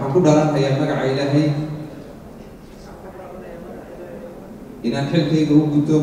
waxaan ku dhalanhayaa magaca ilaahay inaan xilkayga u guto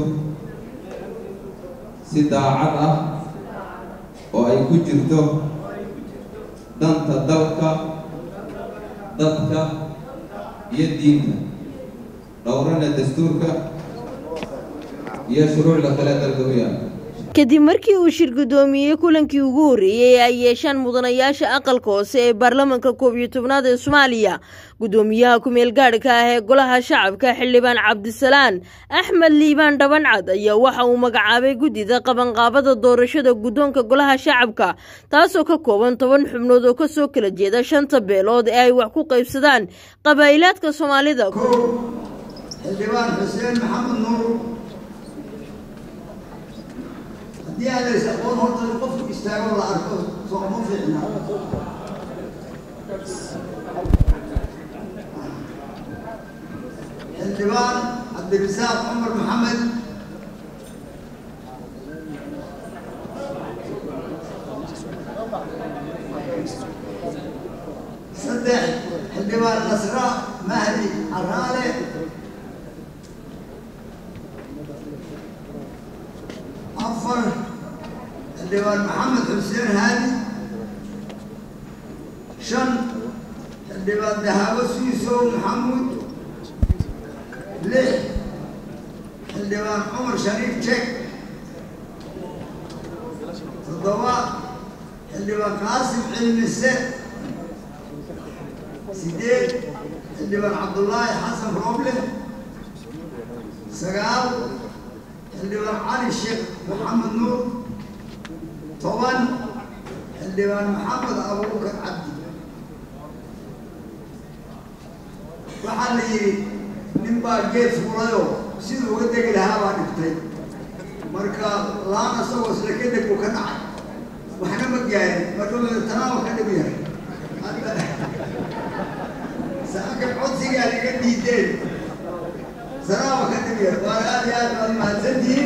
si daacad ah oo ay ku jirto danta dalka dadka iyo diinta dhowrana dastuurka iyo shuruucda kale dalka u yaala kadib markii uu shir guddoomiyey kulankii ugu horreeyey ee ay yeeshaan mudanayaasha aqalka hoose ee baarlamanka koob iyo tobnaad ee soomaaliya guddoomiyaha ku-meel gaadhka ah ee golaha shacabka xildhibaan cabdisalaan axmed liibaan dhabancad ayaa waxa uu magacaabay guddida qabanqaabada doorashada guddoonka golaha shacabka taasoo ka kooban toban xubnood oo kasoo kala jeeda shanta beelood ee ay wax ku qaybsadaan qabaa'ilaadka soomaalida xildhibaan xuseen maxamed nuur haddii aan lays aqoon horta in qofku istaago la arko sooma fiicna xildhibaan cabdirasaaq cumar maxamed saddex xildhibaan nasra mahdi caraale afar xildhibaan maxamed xuseen haadi shan xildhibaan dahaabo suisow maxamuud lix xildhibaan cumar shariif jek toddoba xildhibaan qaasim cilmise sideed xildhibaan cabdullaahi xasan rooble sagaal xildhibaan cali sheekh maxamed nuur toban xildhibaan maxamed abuubakar cabdi waxaa la yidhi nin baa geed fuulayoo siduu uga degi lahaa baa dhigtay marka laan asagoo isla ka deg buu ka dhacay waxna ma gaarin marka tanaaba ka dhib yahay hadda saaka codsigaa laga diideen salaama ka dhib yar waana aad iyo aad baad mahadsantihiin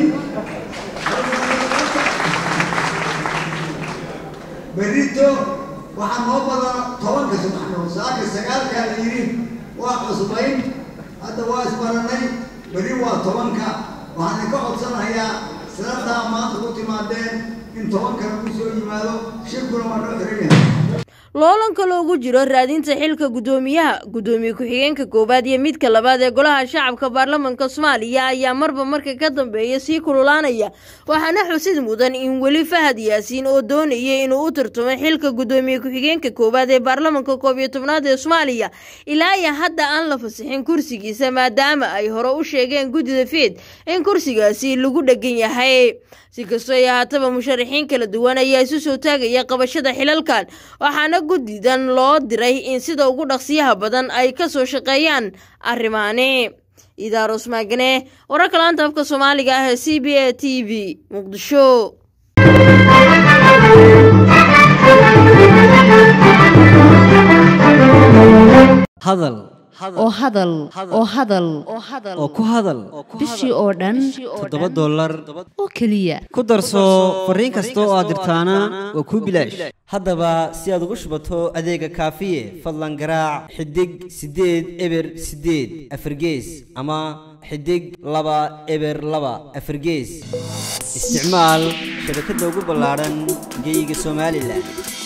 berrito waxaa noo badan tobanka subaxnimo saaka sagaalkaa la yidhi waa cusbayn hadda waa isbaranay berri waa tobanka waxaan idinka codsanayaa sidataa maanta ku timaadeen in tobankana ku soo yimaado shirkuna waa noo xiran yahay loolanka loogu jiro raadinta xilka guddoomiyaha guddoomiye ku-xigeenka koowaad iyo midka labaad ee golaha shacabka baarlamanka soomaaliya ayaa marba marka ka dambeeya sii kululaanaya waxaana xusid mudan in weli fahad yaasiin oo doonaya inuu u tartamo xilka guddoomiye ku-xigeenka koowaad ee baarlamanka koob iyo tobnaad ee soomaaliya ilaa iyo hadda aan la fasixin kursigiisa maadaama ay hore u sheegeen guddida fiid in kursigaasi lagu dhegan yahay si kastoo ay ahaataba musharaxiin kala duwan ayaa isu soo taagaya qabashada xilalkan waxaana guddidan loo diray in sida ugu dhaqsiyaha badan ay ka soo shaqeeyaan arrimaani idaaros maagane wararka laanta afka soomaaliga ah ee c b a t v muqdisho hadal oo hadal oo hadal oo ku hadal bishii oo dhan toddoba dollar oo keliya ku darso fariin kasta oo aad dirtaana waa kuu bilaash haddaba si aad ugu shubato adeega kaafiye fadlan garaac xidig siddeed eber siddeed afargees ama xidig laba eber laba afargees isticmaal shabakadda ugu ballaadhan geyga somalilan